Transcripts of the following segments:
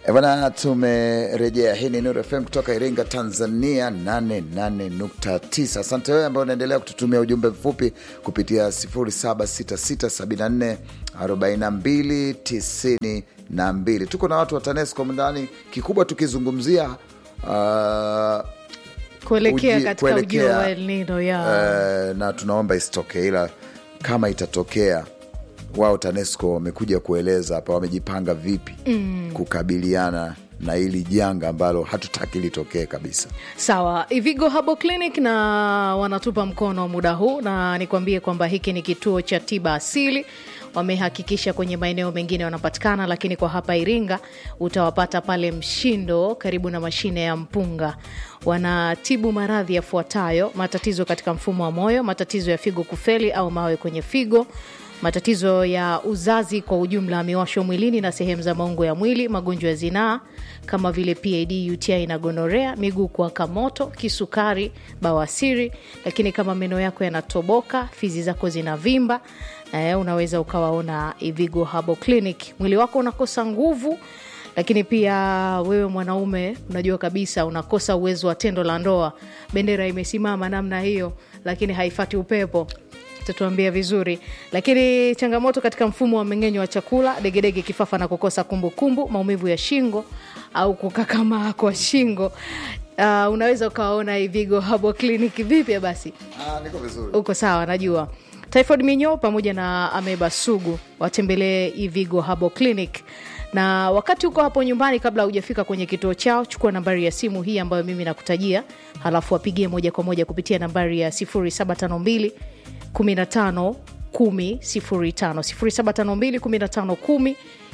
E bwana, tumerejea. Hii ni Nuru FM kutoka Iringa, Tanzania, 88.9. Asante wewe ambao unaendelea kututumia ujumbe mfupi kupitia 0766744292. Tuko na watu wa TANESCO ndani, kikubwa tukizungumzia uh, kuelekea uji- katika ujio kuelekea, wa El Nino ya eh, na tunaomba isitokee, ila kama itatokea, wao TANESCO wamekuja kueleza hapa wamejipanga vipi kukabiliana na hili janga ambalo hatutaki litokee kabisa. Sawa, Ivigo Herbal Clinic na wanatupa mkono muda huu, na nikwambie kwamba hiki ni kituo cha tiba asili. Wamehakikisha kwenye maeneo mengine wanapatikana, lakini kwa hapa Iringa utawapata pale Mshindo, karibu na mashine ya mpunga. Wanatibu maradhi yafuatayo: matatizo katika mfumo wa moyo, matatizo ya figo kufeli au mawe kwenye figo matatizo ya uzazi kwa ujumla, miwasho mwilini na sehemu za maungo ya mwili, magonjwa ya zinaa kama vile PID, UTI na gonorea, miguu kuwaka moto, kisukari, bawasiri. Lakini kama meno yako yanatoboka, fizi zako zinavimba, eh, unaweza ukawaona Ivigo Herbal Clinic. Mwili wako unakosa nguvu lakini pia wewe mwanaume unajua kabisa unakosa uwezo wa tendo la ndoa, bendera imesimama namna hiyo, lakini haifati upepo tatuambia vizuri. Lakini changamoto katika mfumo wa mmeng'enyo wa chakula, degedege, kifafa na kukosa kumbukumbu kumbu, maumivu ya shingo au kukakamaa kwa shingo, uh, unaweza ukawaona Ivigo Herbal Clinic. Vipi basi? Ah, niko vizuri. uko sawa najua typhoid minyoo pamoja na ameba sugu watembelee ivigo Herbal clinic na wakati uko hapo nyumbani kabla hujafika kwenye kituo chao chukua nambari ya simu hii ambayo mimi nakutajia halafu wapigie moja kwa moja kupitia nambari ya 0752 15 10 05 0752 15 10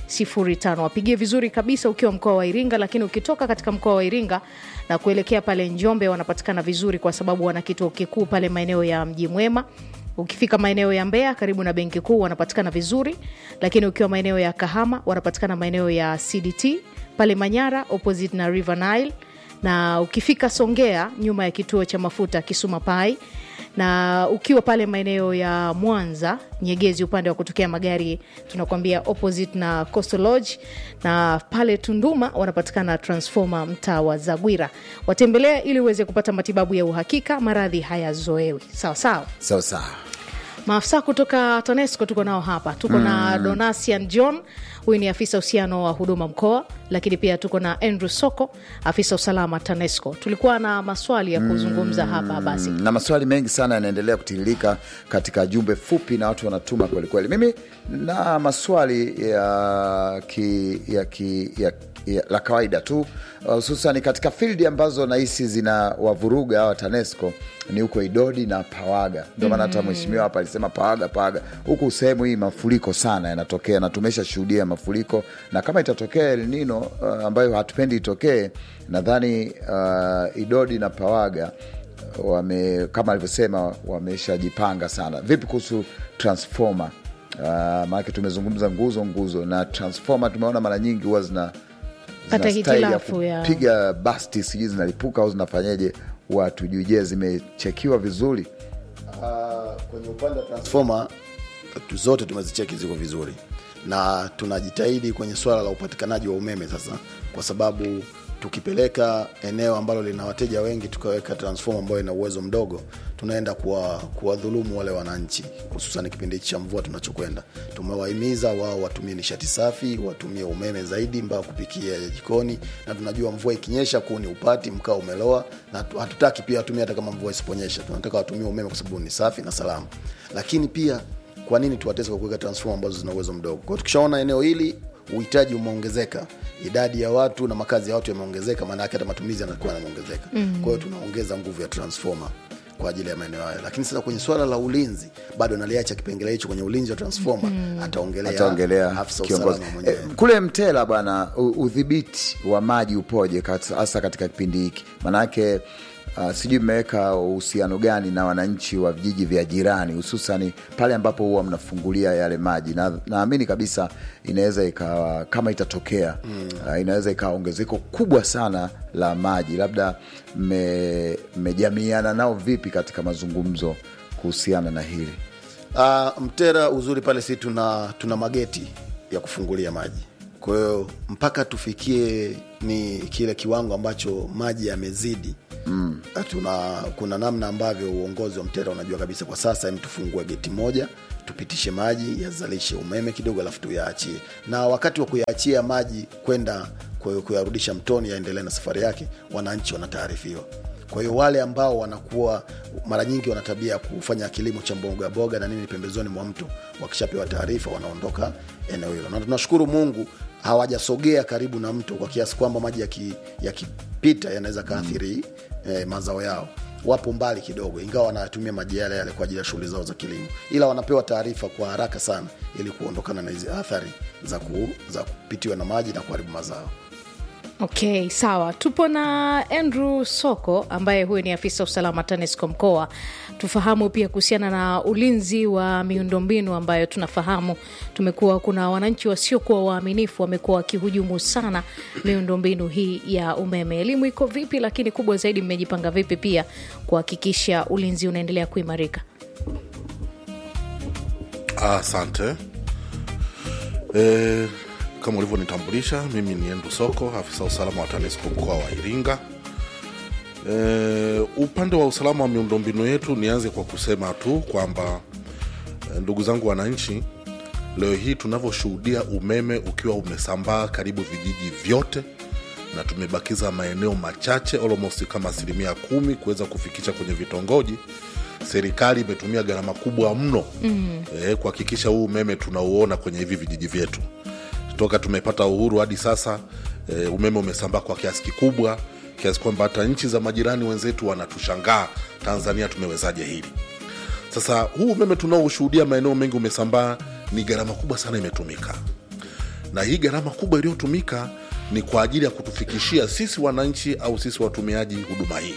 05 wapigie vizuri kabisa ukiwa mkoa wa Iringa, lakini ukitoka katika mkoa wa Iringa na kuelekea pale Njombe wanapatikana vizuri, kwa sababu wana kituo kikuu pale maeneo ya Mji Mwema. Ukifika maeneo ya Mbeya karibu na benki kuu wanapatikana vizuri, lakini ukiwa maeneo ya Kahama wanapatikana maeneo ya CDT pale Manyara opposite na River Nile, na ukifika Songea nyuma ya kituo cha mafuta Kisuma Pai na ukiwa pale maeneo ya Mwanza Nyegezi, upande wa kutokea magari tunakwambia opposite na Coastal Lodge, na pale Tunduma wanapatikana Transformer mtaa wa Zagwira. Watembelee ili uweze kupata matibabu ya uhakika, maradhi hayazoewi. Sawa sawa. Sawa sawa. Maafisa kutoka TANESCO tuko nao hapa, tuko na Donasian John, huyu ni afisa uhusiano wa huduma mkoa, lakini pia tuko na Andrew Soko, afisa usalama TANESCO. Tulikuwa na maswali ya kuzungumza hapa basi. na maswali mengi sana yanaendelea kutiririka katika jumbe fupi na watu wanatuma kwelikweli. Mimi na maswali ya, ki, ya, ki, ya, ya la kawaida tu hususan katika fildi ambazo nahisi zina wavuruga hawa TANESCO ni huko Idodi na Pawaga. Ndio maana hata mheshimiwa hapa alisema Pawaga, Pawaga huku sehemu hii mafuriko sana yanatokea, na tumesha shuhudia mafuriko, na kama itatokea El Nino uh, ambayo hatupendi itokee, nadhani uh, Idodi na Pawaga wame kama alivyosema wameshajipanga sana. Vipi kuhusu transformer? Uh, maanake tumezungumza nguzo nguzo na transformer, tumeona mara nyingi huwa zina Pata zina style ya hitilafu ya- kupiga basti, sijui zinalipuka au zinafanyeje, watu juu. Je, zimechekiwa vizuri? Ah, kwenye upande wa transformer tu- zote tumezicheki ziko vizuri na tunajitahidi kwenye swala la upatikanaji wa umeme sasa, kwa sababu tukipeleka eneo ambalo lina wateja wengi tukaweka transformer ambayo ina uwezo mdogo, tunaenda kuwa- kuwadhulumu wale wananchi, hususan kipindi hichi cha mvua tunachokwenda. Tumewahimiza wao watumie nishati safi, watumie umeme zaidi mpaka kupikia jikoni, na tunajua mvua ikinyesha kuni upati, mkaa umeloa, na tu- hatutaki pia watumie hata kama mvua isiponyesha, tunataka watumie umeme kwa sababu ni safi na salama. Lakini pia kwa nini tuwatese kwa kuweka transformer ambazo zina uwezo mdogo? Kwa hiyo tukishaona eneo hili uhitaji umeongezeka, idadi ya watu na makazi ya watu yameongezeka, maana yake hata matumizi yanakuwa yanaongezeka. Kwa hiyo tunaongeza nguvu ya transformer kwa ajili ya maeneo hayo, lakini sasa kwenye swala la ulinzi bado naliacha kipengele hicho kwenye ulinzi wa transformer, ataongelea ataongelea afisa kiongozi usalama mwenyewe. Eh, kule Mtela bwana, u- udhibiti wa maji upoje kat- hasa katika kipindi hiki? Maanake uh, sijui mmeweka uhusiano gani na wananchi wa vijiji vya jirani, hususani pale ambapo huwa mnafungulia yale maji, na naamini kabisa inaweza ikawa kama itatokea uh, inaweza ikawa ongezeko kubwa sana la maji, labda mme- mmejamiana nao vipi katika mazungumzo kuhusiana na hili? Uh, Mtera uzuri pale si tuna, tuna mageti ya kufungulia maji kwa hiyo mpaka tufikie ni kile kiwango ambacho maji yamezidi mm. tuna kuna namna ambavyo uongozi wa mtera unajua kabisa kwa sasa em tufungue geti moja tupitishe maji yazalishe umeme kidogo alafu tuyaachie na wakati wa kuyaachia maji kwenda ku- kuyarudisha mtoni yaendelee na safari yake wananchi wanataarifiwa kwa hiyo wale ambao wanakuwa mara nyingi wana tabia ya kufanya kilimo cha mboga boga na nini pembezoni mwa mto wakishapewa taarifa wanaondoka eneo hilo na tunashukuru mungu hawajasogea karibu na mto kwa kiasi kwamba maji yaki- yakipita yanaweza kaathiri eh, mazao yao wapo mbali kidogo ingawa wanatumia maji yale yale kwa ajili ya shughuli zao za kilimo ila wanapewa taarifa kwa haraka sana ili kuondokana na hizi athari za, ku, za kupitiwa na maji na kuharibu mazao Okay, sawa. Tupo na Andrew Soko ambaye huyu ni afisa usalama TANESCO mkoa. Tufahamu pia kuhusiana na ulinzi wa miundombinu ambayo tunafahamu tumekuwa kuna wananchi wasiokuwa waaminifu wamekuwa wakihujumu sana miundombinu hii ya umeme. Elimu iko vipi, lakini kubwa zaidi mmejipanga vipi pia kuhakikisha ulinzi unaendelea kuimarika? Asante. E, kama ulivyonitambulisha, mimi ni Endu Soko, afisa usalama wa TANESCO mkoa wa Iringa. E, upande wa usalama wa miundombinu yetu, nianze kwa kusema tu kwamba e, ndugu zangu wananchi, leo hii tunavyoshuhudia umeme ukiwa umesambaa karibu vijiji vyote na tumebakiza maeneo machache almost kama asilimia kumi kuweza kufikisha kwenye vitongoji serikali imetumia gharama kubwa mno mm. eh, kuhakikisha huu umeme tunauona kwenye hivi vijiji vyetu toka tumepata uhuru hadi sasa eh, umeme umesambaa kwa kiasi kikubwa kiasi kwamba hata nchi za majirani wenzetu wanatushangaa tanzania tumewezaje hili sasa huu umeme tunaoshuhudia maeneo mengi umesambaa ni gharama kubwa sana imetumika na hii gharama kubwa iliyotumika ni kwa ajili ya kutufikishia sisi wananchi au sisi watumiaji huduma hii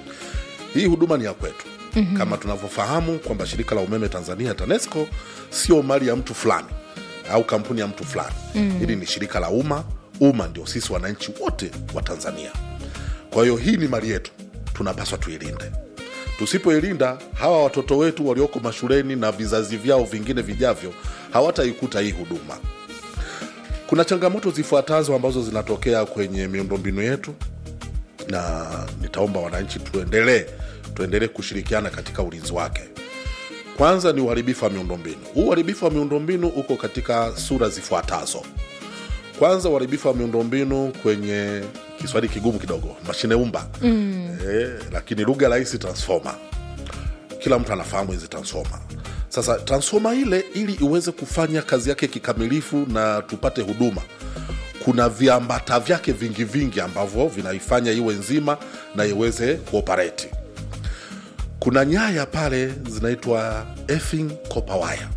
hii huduma ni ya kwetu mm-hmm. kama tunavyofahamu kwamba shirika la umeme tanzania tanesco sio mali ya mtu fulani au kampuni ya mtu fulani mm-hmm. hili ni shirika la umma umma ndio sisi wananchi wote wa tanzania kwa hiyo hii ni mali yetu tunapaswa tuilinde tusipoilinda hawa watoto wetu walioko mashuleni na vizazi vyao vingine vijavyo hawataikuta hii huduma kuna changamoto zifuatazo ambazo zinatokea kwenye miundombinu yetu na nitaomba wananchi tuendelee tuendelee kushirikiana katika ulinzi wake kwanza ni uharibifu wa miundombinu huu uharibifu wa miundombinu uko katika sura zifuatazo kwanza uharibifu wa miundombinu kwenye kiswahili kigumu kidogo mashine umba mm. e, lakini lugha rahisi transformer kila mtu anafahamu hizi transformer sasa transformer ile ili iweze kufanya kazi yake kikamilifu na tupate huduma kuna viambata vyake vingi vingi ambavyo vinaifanya iwe nzima na iweze kuoperate kuna nyaya pale zinaitwa effing copper wire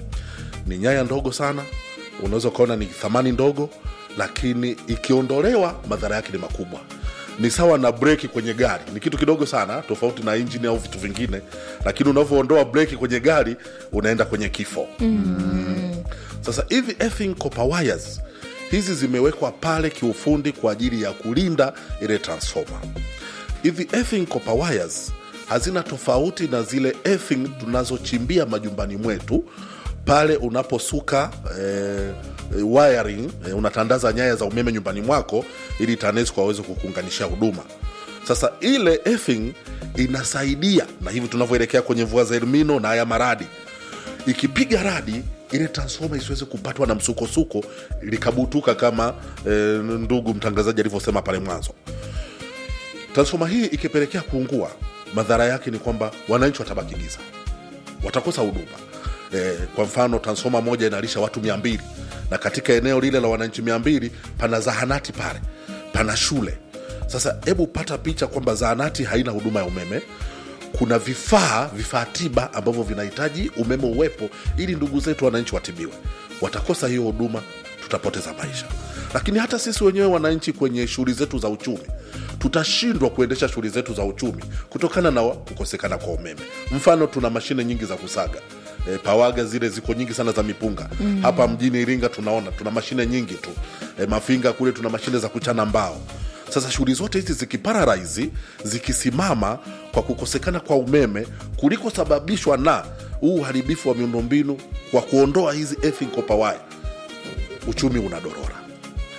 ni nyaya ndogo sana unaweza ukaona ni thamani ndogo lakini ikiondolewa madhara yake ni makubwa ni sawa na breki kwenye gari ni kitu kidogo sana tofauti na injini au vitu vingine lakini unavyoondoa breki kwenye gari unaenda kwenye kifo mm. sasa hivi effing copper wires hizi zimewekwa pale kiufundi kwa ajili ya kulinda ile transformer hivi effing copper wires hazina tofauti na zile effing tunazochimbia majumbani mwetu pale unaposuka eh, wiring eh, unatandaza nyaya za umeme nyumbani mwako ili tanesco aweze kukuunganishia huduma sasa ile effing inasaidia na hivi tunavyoelekea kwenye mvua za elmino na haya maradi ikipiga radi ile transforma isiweze kupatwa na msukosuko likabutuka kama eh, ndugu mtangazaji alivyosema pale mwanzo transforma hii ikipelekea kuungua madhara yake ni kwamba wananchi watabaki giza watakosa huduma e, kwa mfano transfoma moja inalisha watu mia mbili na katika eneo lile la wananchi mia mbili pana zahanati pale pana shule sasa hebu pata picha kwamba zahanati haina huduma ya umeme kuna vifaa vifaa tiba ambavyo vinahitaji umeme uwepo ili ndugu zetu wananchi watibiwe watakosa hiyo huduma tutapoteza maisha lakini hata sisi wenyewe wananchi kwenye shughuli zetu za uchumi tutashindwa kuendesha shughuli zetu za uchumi kutokana na kukosekana kwa umeme mfano tuna mashine nyingi za kusaga e, pawaga zile ziko nyingi sana za mipunga mm. hapa mjini iringa tunaona tuna mashine nyingi tu e, mafinga kule tuna mashine za kuchana mbao sasa shughuli zote hizi zikipararaizi zikisimama kwa kukosekana kwa umeme kulikosababishwa na huu uharibifu wa miundombinu kwa kuondoa hizi effing copper wire uchumi unadorora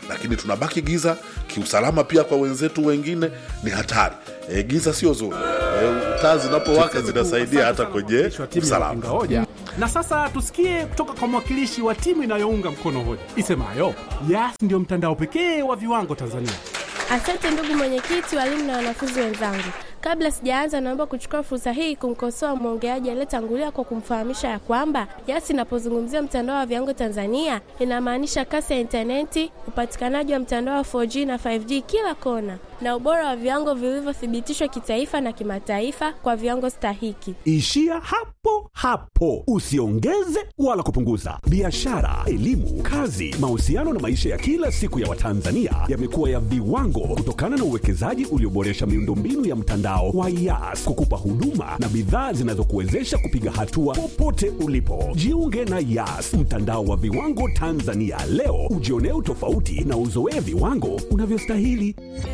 lakini tunabaki giza kiusalama pia kwa wenzetu wengine ni hatari e, giza sio zuri e, taa zinapowaka zinasaidia hata kwenye Mwakilishi wa timu ya usalama wapinga hoja. Na sasa tusikie kutoka kwa mwakilishi wa timu inayounga mkono hoja isemayo Yas ndio mtandao pekee wa viwango Tanzania. Asante ndugu mwenyekiti, walimu na wanafunzi wenzangu. Kabla sijaanza, naomba kuchukua fursa hii kumkosoa mwongeaji aliyetangulia kwa kumfahamisha ya kwamba Yas inapozungumzia mtandao wa viwango Tanzania inamaanisha kasi ya intaneti, upatikanaji wa mtandao wa 4G na 5G kila kona, na ubora wa viwango vilivyothibitishwa kitaifa na kimataifa kwa viwango stahiki. Ishia hapo hapo, usiongeze wala kupunguza. Biashara, elimu, kazi, mahusiano na maisha ya kila siku ya Watanzania yamekuwa ya viwango kutokana na uwekezaji ulioboresha miundombinu ya mtandao wa Yas kukupa huduma na bidhaa zinazokuwezesha kupiga hatua popote ulipo. Jiunge na Yas, mtandao wa viwango Tanzania leo, ujionee utofauti na uzoee viwango unavyostahili.